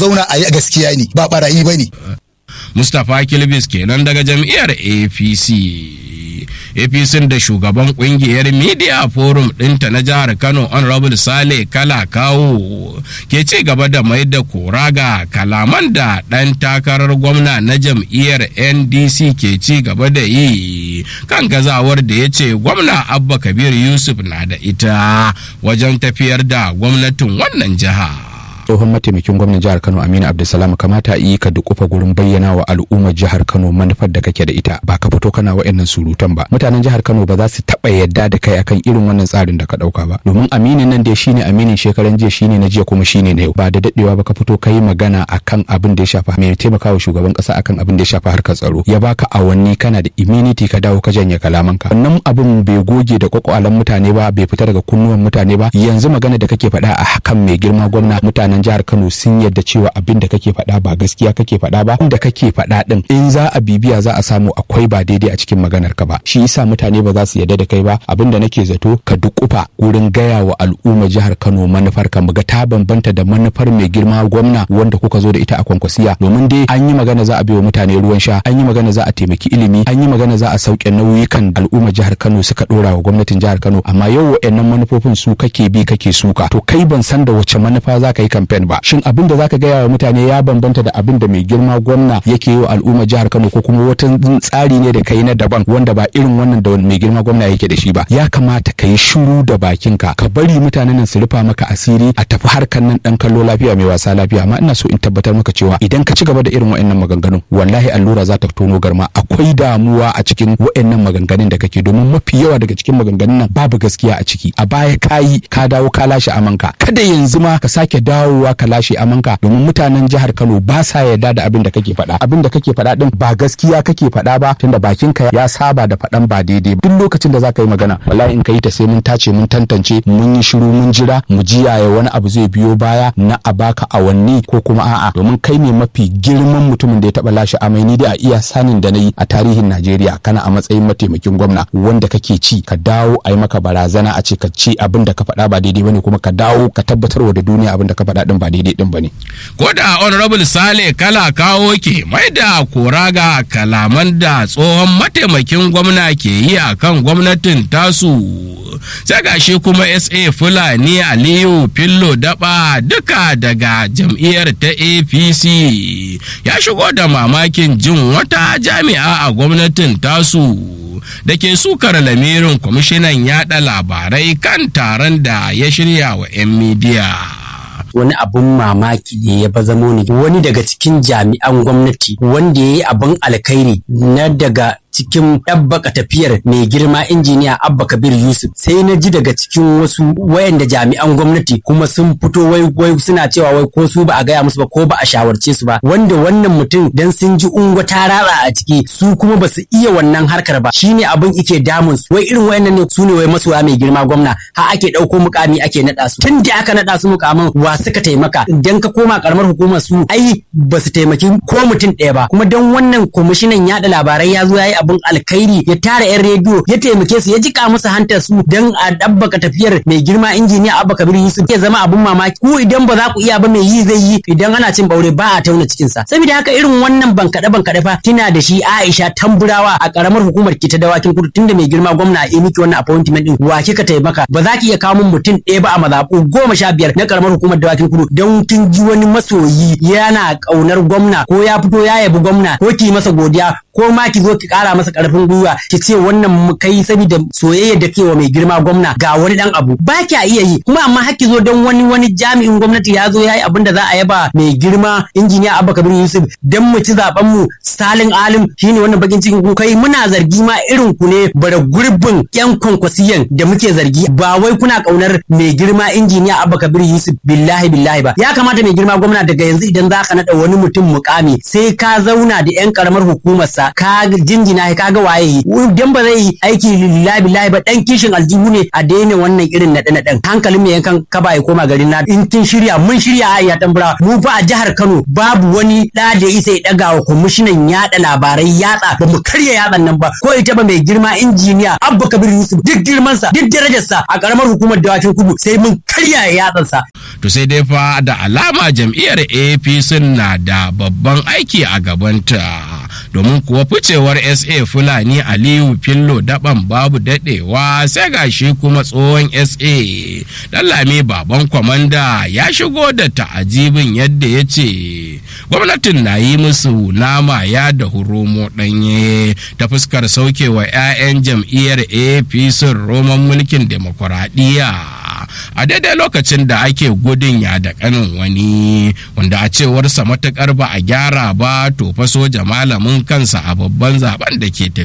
zauna a yi gaskiya ne ba barayi ba ne mustapha kilbis kenan daga jam'iyyar apc apc da shugaban kungiyar media forum ɗinta na jihar kano honorable sale kala kawo ke ci gaba da mai da kora ga kalaman da ɗan takarar gwamna na jam'iyyar ndc ke ci gaba da yi kan gazawar da ya ce gwamna abba kabir yusuf na da ita wajen tafiyar da gwamnatin wannan jiha. tsohon mataimakin gwamnan jihar kano aminu abdulsalam kamata yi ka dukufa gurin bayyana wa al'ummar jihar kano manufar da kake da ita ba ka fito kana wa'annan surutan ba mutanen jihar kano ba za su taba yadda da kai akan irin wannan tsarin da ka dauka ba domin aminin nan dai shine aminin shekaran jiya shine na jiya kuma shine na yau ba da dadewa ba ka fito kai magana akan abin da ya shafa mai taimakawa shugaban kasa akan abin da ya shafa harkar tsaro ya baka awanni kana da immunity ka dawo ka janye kalamanka wannan abin bai goge da kwakwalan mutane ba bai fita daga kunnuwan mutane ba yanzu magana da kake faɗa a hakan mai girma gwamna mutane mutanen jihar Kano sun yadda cewa abin da kake faɗa ba gaskiya kake faɗa ba inda kake faɗa din in za a bibiya za a samu akwai ba daidai a cikin maganar ka ba shi yasa mutane ba za su yadda da kai ba abin da nake zato ka dukufa wurin gaya wa al'umma jihar Kano manufar ka muga ta bambanta da manufar mai girma gwamna wanda kuka zo da ita a kwankwasiya domin dai an yi magana za a biyo mutane ruwan sha an yi magana za a taimaki ilimi an yi magana za a sauke nauyukan al'umma jihar Kano suka dora wa gwamnatin jihar Kano amma yau wa'annan manufofin su kake bi kake suka to kai ban san da wace manufa za ka yi kamfen ba shin abin da zaka gaya wa mutane ya bambanta da abin da mai girma gwamna yake yi wa al'umma jihar Kano ko kuma wata tsari ne da kai na daban wanda ba irin wannan da mai girma gwamna yake da shi ba ya kamata ka yi shiru da bakinka ka bari mutanen nan su rufa maka asiri a tafi harkan nan dan kallo lafiya mai wasa lafiya amma ina so in tabbatar maka cewa idan ka ci gaba da irin wa'annan maganganun wallahi allura za ta tono garma akwai damuwa a cikin wa'annan maganganun da kake domin mafi yawa daga cikin maganganun nan babu gaskiya a ciki a baya kayi ka dawo ka lashe amanka kada yanzu ma ka sake dawowa ka lashe amanka domin mutanen jihar Kano ba sa yarda da abin da kake faɗa abin da kake faɗa din ba gaskiya kake faɗa ba tunda bakinka ya saba da faɗan ba daidai duk lokacin da zaka yi magana wallahi in ka yi ta sai mun tace mun tantance mun yi shiru mun jira mu ji yaya wani abu zai biyo baya na a baka awanni ko kuma a'a domin kai ne mafi girman mutumin da ya taɓa lashe amai ni dai a iya sanin da na yi a tarihin Najeriya kana a matsayin mataimakin gwamna wanda kake ci ka dawo a yi maka barazana a ce ka ci abin da ka faɗa ba daidai bane kuma ka dawo ka tabbatarwa da duniya abin da ka faɗa din ba daidai din bane ko da honorable sale kala kawo ke mai da kora ga kalaman da tsohon mataimakin gwamna ke yi a kan gwamnatin tasu sai gashi kuma sa fulani aliyu fillo daba duka daga jam'iyyar ta apc ya shigo da mamakin jin wata jami'a a gwamnatin tasu da ke sukar lamirin kwamishinan yada labarai kan taron da ya shirya wa 'yan midiya. wani abun mamaki ne ya bazamo ne wani daga cikin jami'an gwamnati wanda ya yi abin alkhairi na daga cikin ɗabbaka tafiyar mai girma injiniya Abba Kabir Yusuf sai na ji daga cikin wasu wayanda jami'an gwamnati kuma sun fito wai wai suna cewa wai ko su ba a gaya musu ba ko ba a shawarce su ba wanda wannan mutum dan sun ji ungwa ta rara a ciki su kuma ba su iya wannan harkar ba shine abin ike damun su wai irin wayannan ne su ne wai masoya mai girma gwamna har ake ɗauko mukami ake naɗa su tun da aka naɗa su mukamin wa suka taimaka idan ka koma karamar hukumar su ai ba su taimaki ko mutum ɗaya ba kuma dan wannan kwamishinan yaɗa labarai ya zo ya yi abin alkhairi ya tara yan rediyo ya taimake su ya jika musu hantar su dan a dabbaka tafiyar mai girma injiniya Abba Kabir Yusuf ya zama abin mamaki ku idan ba za ku iya ba mai yi zai yi idan ana cin baure ba a tauna cikin sa saboda haka irin wannan bankaɗe bankaɗe fa kina da shi Aisha Tamburawa a karamar hukumar ki ta dawakin kudu tunda mai girma gwamna ya miki wannan appointment din wa kika taimaka ba za ki iya kawo mun mutum ɗaya ba a mazaɓu goma sha biyar na karamar hukumar dawakin kudu don kin ji wani masoyi yana ƙaunar gwamna ko ya fito ya yabi gwamna ko ki masa godiya ko ma ki zo ki kara masa karfin gwiwa ki ce wannan kai saboda soyayya da kewa mai girma gwamna ga wani dan abu ba kya iya yi kuma amma har ki zo don wani wani jami'in gwamnati ya zo ya yi abin da za a yaba mai girma injiniya Abba Kabir Yusuf dan mu ci zaben mu salin alim shine wannan bakin cikin ku kai muna zargi ma irin ku ne bara gurbin yan kwankwasiyan da muke zargi ba wai kuna kaunar mai girma injiniya Abba Kabir Yusuf billahi billahi ba ya kamata mai girma gwamna daga yanzu idan za ka nada wani mutum mukami sai ka zauna da yan karamar hukumar sa sa ka jinjina ka ga waye dan ba zai aiki lillahi billahi ba dan kishin aljihu ne a daina wannan irin naɗe naɗen hankalin mai yankan kaba ya koma garin na in kin shirya mun shirya a iya tambura mu fa a jihar Kano babu wani da da isa ya daga wa kwamishinan yada labarai yatsa ba mu karya yatsan nan ba ko ita ba mai girma injiniya Abba Kabir Yusuf duk girman sa duk darajar sa a karamar hukumar dawakin kudu sai mun karya yatsan sa to sai dai fa da alama jam'iyyar APC na da babban aiki a gabanta domin kuwa ficewar SA Fulani Aliyu Fillo daban babu dadewa sai gashi kuma tsohon SA Dallami baban kwamanda ya shigo da ta'ajibin yadda ya ce gwamnatin na yi musu nama ya da huromo ɗanye ta fuskar saukewa 'ya'yan jam'iyyar APC roman mulkin demokuraɗiyya. a daidai lokacin da ake gudun ya da kanin wani wanda a cewarsa matukar ba a gyara ba to fa soja malamin kansa a babban zaben da ke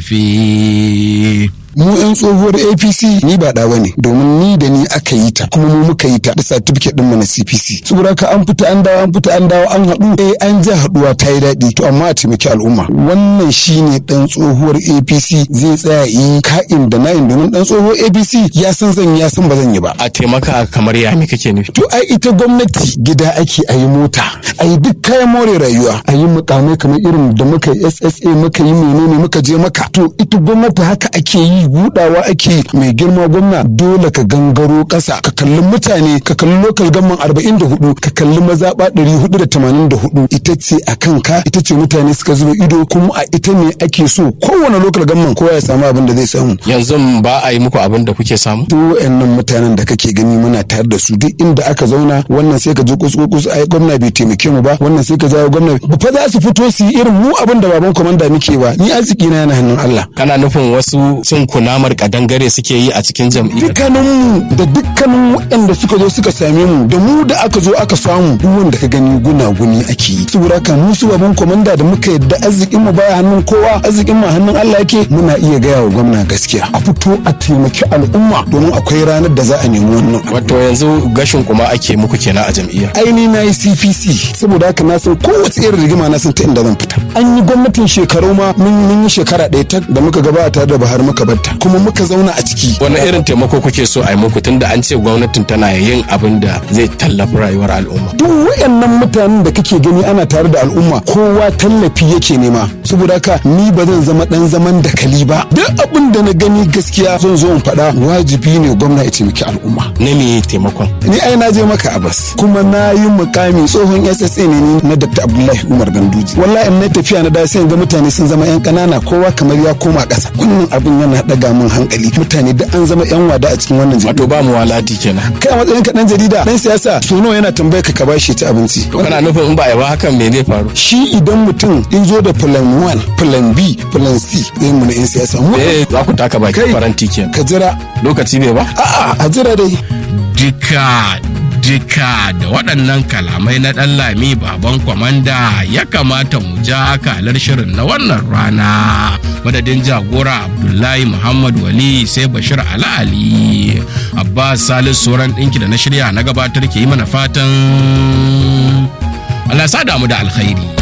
tafi. mu yan tsohuwar apc ni ba da bane domin ni da ni aka yi ta kuma mu muka yi ta da certificate din mu na cpc saboda ka an fita an dawo an fita an dawo an haɗu eh an ji haɗuwa ta yi daɗi to amma a taimaki al'umma wannan shine dan tsohuwar apc zai tsaya yi ka'in da na'in domin dan tsohuwar apc ya san zan ya san ba zan yi ba a taimaka kamar ya me kake nufi to ai ita gwamnati gida ake a yi mota a yi duk kayan more rayuwa a yi mukamai kamar irin da muka yi ssa muka yi menene muka je maka to ita gwamnati haka ake yi budawa ake mai girma gwamna dole ka gangaro kasa ka kalli mutane ka kalli lokal gamman arba'in da hudu ka kalli mazaɓa ɗari hudu da tamanin da hudu ita ce a kanka ita ce mutane suka zuba ido kuma a ita ne ake so kowane lokal gamman kowa ya samu abin da zai samu yanzu ba a yi muku abin da kuke samu duk wayannan mutanen da kake gani muna tare da su duk inda aka zauna wannan sai ka je kus ai gwamna bai taimake mu ba wannan sai ka jawo gwamna ba fa za su fito su yi irin mu abin da baban komanda muke ba ni arziki na yana hannun Allah kana nufin wasu sun kunamar kadangare suke yi a cikin jam'iyyar dukkaninmu da dukkanin waɗanda suka zo suka same mu da mu da aka zo aka samu duk wanda ka gani gunaguni ake yi saboda haka mu su baban komanda da muka yadda arzikin mu baya hannun kowa arzikin mu hannun Allah yake muna iya gaya wa gwamna gaskiya a fito a taimaki al'umma domin akwai ranar da za a nemi wannan wato yanzu gashin kuma ake muku kenan a jam'iyyar aini na yi cpc saboda haka na san kowace irin rigima na san ta inda zan fita an yi gwamnatin shekaru ma mun yi shekara ɗaya ta da muka gabata tare da Buhari muka batta kuma muka zauna a ciki wani irin taimako kuke so a yi muku tunda an ce gwamnatin tana yin abin da zai tallafi rayuwar al'umma duk wayannan mutanen da kake gani ana tare da al'umma kowa tallafi yake nema saboda haka ni ba zan zama dan zaman dakali ba duk abin da na gani gaskiya zan zo in faɗa wajibi ne gwamna ya taimaki al'umma na me taimakon ni ai na je maka abas kuma na yi mukami tsohon ssa ne ni na dr abdullahi umar ganduji wallahi na tafiya na da sai ga mutane sun zama yan kanana kowa kamar ya koma ƙasa wannan abin yana daga min hankali mutane da an zama yan wada a cikin wannan wato ba mu waladi kenan kai a matsayin ka dan jarida dan siyasa so nawa yana tambayar ka ka bashi ta abinci to kana nufin in ba a ba hakan me zai faru shi idan mutum in zo da plan 1 plan b plan c zai mu na yan siyasa mu eh za ku taka baki Kai. faranti kenan ka jira lokaci bai ba a'a a jira dai Dika dika da waɗannan kalamai na ɗan lami baban kwamanda ya kamata mu ja akalar shirin na wannan rana madadin jagora abdullahi muhammad wali sai bashir ala ali abbas salisu sauran ɗinki da na shirya na gabatar ke yi mana fatan allah ya sa damu da alkhairi